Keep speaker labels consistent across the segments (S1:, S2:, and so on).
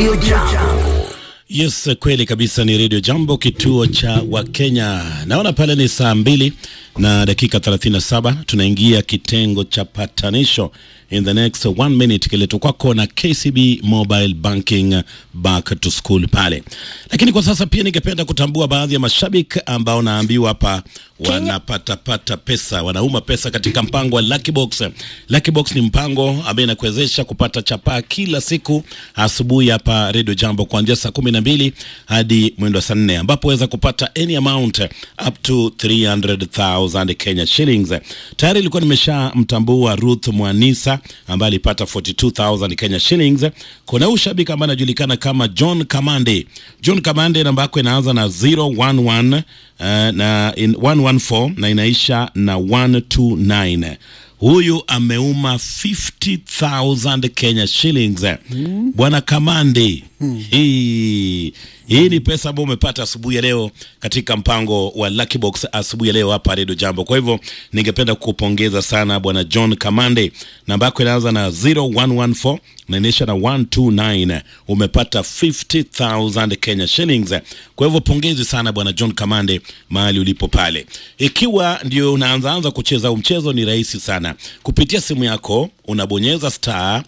S1: Radio Jambo.
S2: Yes, kweli kabisa, ni Radio Jambo, kituo cha Wakenya. Naona pale ni saa mbili na dakika 37, tunaingia kitengo cha patanisho in the next one minute, kileto kwako na KCB Mobile Banking back to school pale. Lakini kwa sasa pia ningependa kutambua baadhi ya mashabiki ambao naambiwa hapa wanapata pata pesa, wanauma pesa katika mpango wa Lucky Box. Lucky Box ni mpango ambaye inakuwezesha kupata chapaa kila siku asubuhi hapa Radio Jambo kuanzia saa kumi na mbili hadi mwendo wa saa nne ambapo waweza kupata any amount up to 300,000 Kenya shillings. Tayari ilikuwa nimeshamtambua Ruth Mwanisa ambaye alipata 42,000 Kenya shillings. Kuna huyu shabiki ambaye anajulikana kama John Kamande. John Kamande namba yako inaanza na 011 uh, na in 114 na inaisha na 129 huyu ameuma 50,000 Kenya shillings mm. Bwana Kamande mm. hii hii ni pesa ambayo umepata asubuhi ya leo katika mpango wa Lucky Box asubuhi ya leo hapa Radio Jambo. Kwa hivyo ningependa kukupongeza sana bwana John Kamande, namba yako inaanza na 0114 na inaisha na 129. Umepata 50,000 Kenya shillings. Kwa hivyo pongezi sana bwana John Kamande mahali ulipo pale. Ikiwa ndio unaanzaanza kucheza huu mchezo, ni rahisi sana. Kupitia simu yako unabonyeza star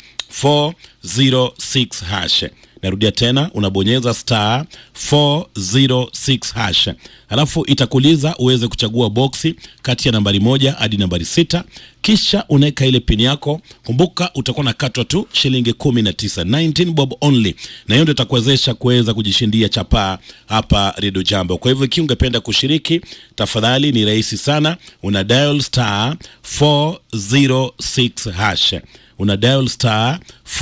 S2: 406 hash narudia tena unabonyeza star 406 hash alafu itakuuliza uweze kuchagua boksi kati ya nambari moja hadi nambari sita kisha unaweka ile pini yako kumbuka utakuwa nakatwa tu shilingi kumi na tisa 19 bob only na hiyo ndio itakuwezesha kuweza kujishindia chapaa hapa redio jambo kwa hivyo ikiwa ungependa kushiriki tafadhali ni rahisi sana una dial star 406 hash una dial star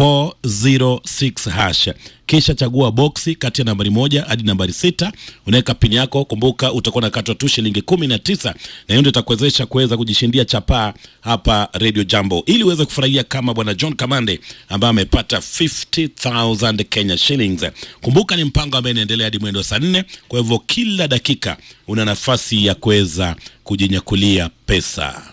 S2: 406 hash kisha chagua boksi kati ya nambari moja hadi nambari sita unaweka pini yako kumbuka utakuwa nakatwa tu shilingi kumi na tisa na hiyo ndio itakuwezesha kuweza kujishindia chapaa hapa radio jambo ili uweze kufurahia kama bwana john kamande ambaye amepata 50000 kenya shillings kumbuka ni mpango ambaye inaendelea hadi mwendo wa saa nne kwa hivyo kila dakika una nafasi ya kuweza kujinyakulia pesa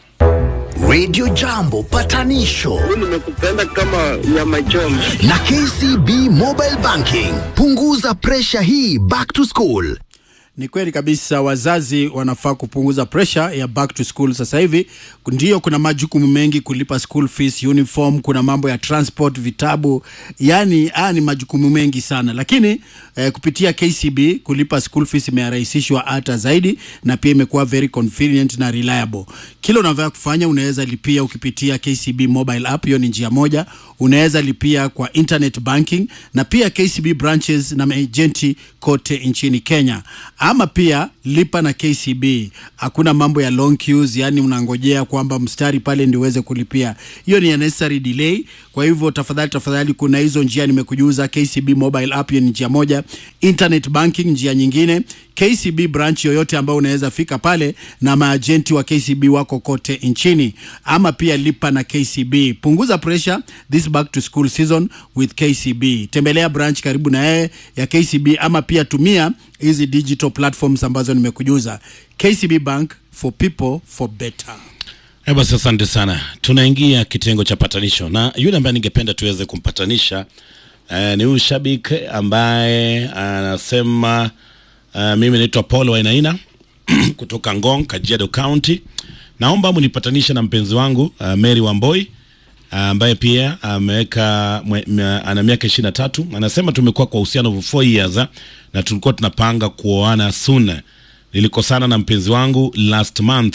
S1: Radio Jambo patanisho
S3: nimekupenda kama nyama choma.
S1: na KCB Mobile Banking. Punguza presha hii back to school.
S4: Ni kweli kabisa, wazazi wanafaa kupunguza presha ya back to school. Sasa hivi ndio kuna majukumu mengi, kulipa school fees, uniform, kuna mambo ya transport, vitabu, yani haya ni majukumu mengi sana, lakini eh, kupitia KCB kulipa school fees imerahisishwa hata zaidi, na pia imekuwa very convenient na reliable. Kila unavyotaka kufanya unaweza lipia ukipitia KCB mobile app, hiyo ni njia moja. Unaweza lipia kwa internet banking na pia KCB branches na maejenti kote nchini Kenya ama pia lipa na KCB. Hakuna mambo ya long queues, yani unangojea kwamba mstari pale ndio uweze kulipia. Hiyo ni unnecessary delay. Kwa hivyo tafadhali, tafadhali, kuna hizo njia nimekujuza. KCB mobile app, hiyo ni njia moja. Internet banking njia nyingine. KCB branch yoyote ambayo unaweza fika pale na maajenti wa KCB wako kote nchini, ama pia lipa na KCB. Punguza pressure this back to school season with KCB. Tembelea branch karibu na yeye ya KCB, ama pia tumia hizi digital platforms ambazo nimekujuza. KCB Bank for people for better.
S2: Eh, basi asante sana. Tunaingia kitengo cha patanisho na yule ambaye ningependa tuweze kumpatanisha eh, ni huyu shabiki ambaye anasema uh, mimi naitwa Paul Wainaina kutoka Ngong, Kajiado County. Naomba mnipatanishe na mpenzi wangu uh, Mary Wamboi ambaye pia ameweka mwe- mwe- ana miaka ishirini na tatu. Anasema tumekuwa kwa uhusiano for four years ah, na tulikuwa tunapanga kuoana soon. Nilikosana na mpenzi wangu last month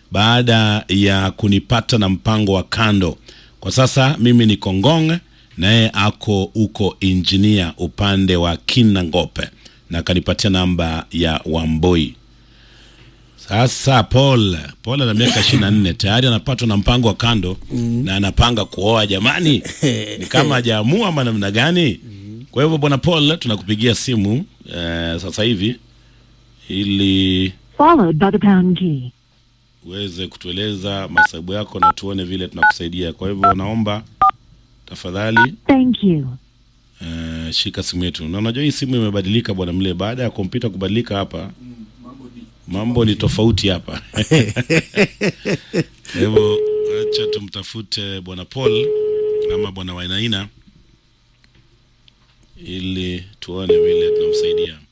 S2: baada ya kunipata na mpango wa kando. Kwa sasa mimi niko Ngong naye ako huko injinia upande wa Kinangope na akanipatia namba ya Wamboi. Sasa Paul, Paul ana miaka ishirini na nne tayari anapatwa na mpango wa kando na anapanga kuoa. Jamani, ni kama hajaamua ama namna gani? Kwa hivyo bwana Paul, tunakupigia simu eh, sasa hivi ili
S5: followed by the pound key.
S2: uweze kutueleza masababu yako na tuone vile tunakusaidia. Kwa hivyo naomba tafadhali
S5: Thank you.
S2: eh, shika simu yetu, na unajua hii simu imebadilika bwana mle, baada ya kompyuta kubadilika hapa mambo ni tofauti hapa. Kwa hivyo acha tumtafute bwana Paul ama bwana Wainaina ili tuone vile tunamsaidia.